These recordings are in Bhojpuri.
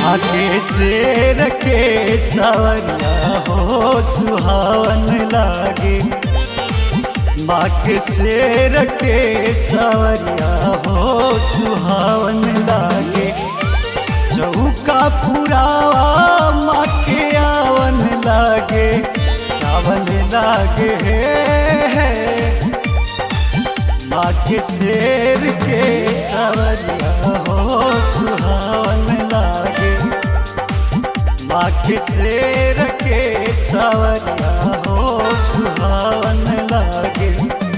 आगे से रखे सवरिया हो सुहावन लागे बाग से रखे सवरिया हो सुहावन लागे चौका पुरावा माँ के आवन लागे आवन लागे माँ के शेर के सवरिया हो सुहावन लागे माँ के शेर के सवरिया हो सुहावन लागे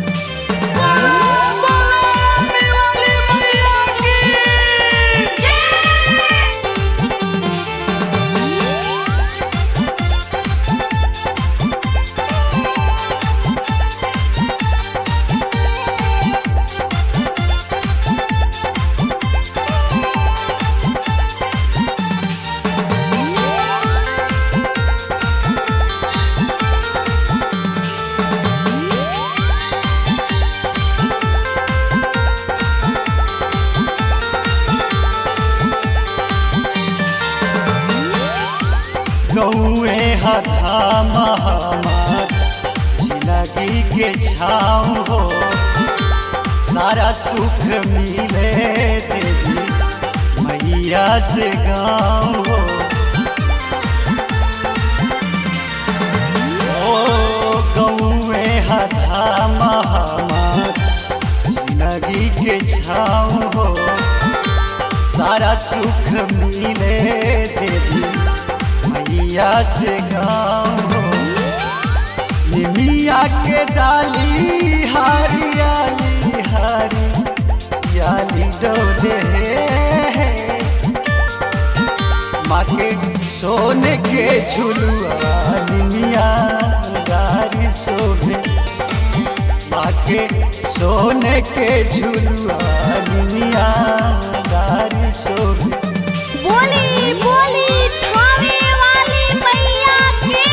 गौए हथा महामार जिंदगी के छाँव हो सारा सुख मिले देवी मैया से गाँव हो ओ गौए हथा महामार जिंदगी के छाँव हो सारा सुख मिले देवी मैया से गाँव हो निमिया के डाली हरियाली हरियाली डोले माँ के सोने के झुलुआ निमिया गारी शोभे माँ के सोने के झुलुआ निमिया गारी शोभे बोली बोली थावे वाली मैया की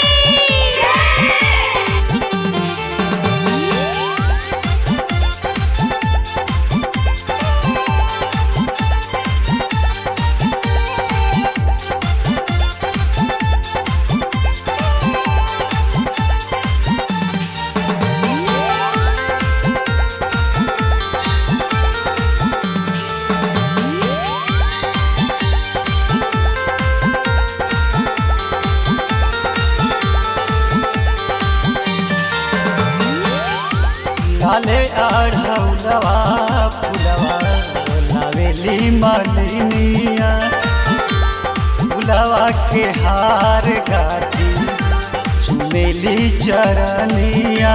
लाले आढ़ौलवा फुलवा लावेली मालिनिया फुलवा के हार गाती चुमेली चरनिया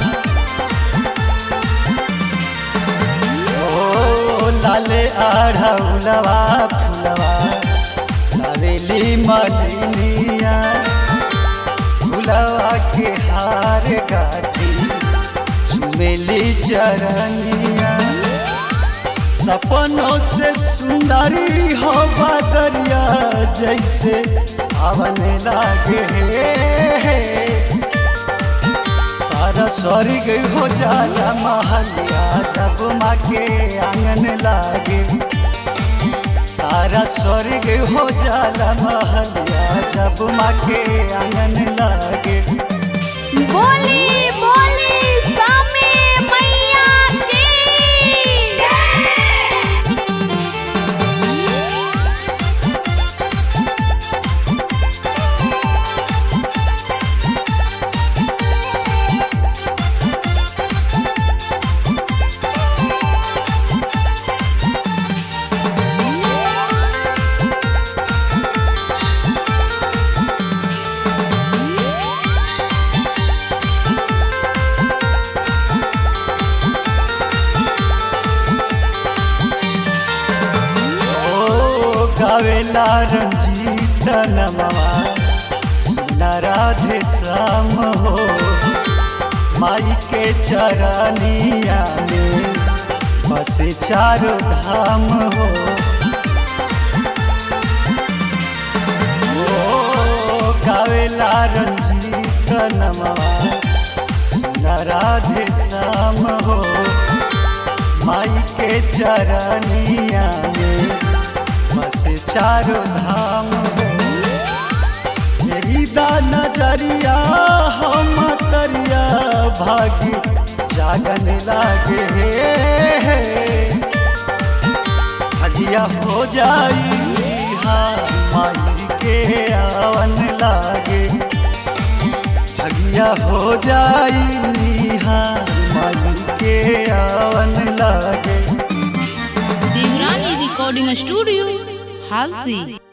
ओ लाले आढ़ौलवा फुलवा लावेली मालिनिया फुलवा के हार गाती चुमेली चरनिया सपनों से सुंदरी हो बदरिया जैसे आवन लागे सारा स्वर्ग हो जाला महलिया जब माँ के आंगन लागे सारा स्वर्ग हो जाला महलिया जब माँ के आंगन लागे बोली बोली सामे मैया की ओ गावेला रंजीत नमवा सुना राधे श्याम हो माई के चरनिया में बसे चारों धाम हो ओ गावेला रंजीत नमवा सुना राधे श्याम हो माई के चरनिया में बस चारों धाम तेरी दा नजरिया हम तरिया भागी जागन लागे हे हलिया हो जाई हाँ माई के आवन लागे हगिया हो जाई हाँ माई के आवन लागे देवरानी रिकॉर्डिंग स्टूडियो हालसी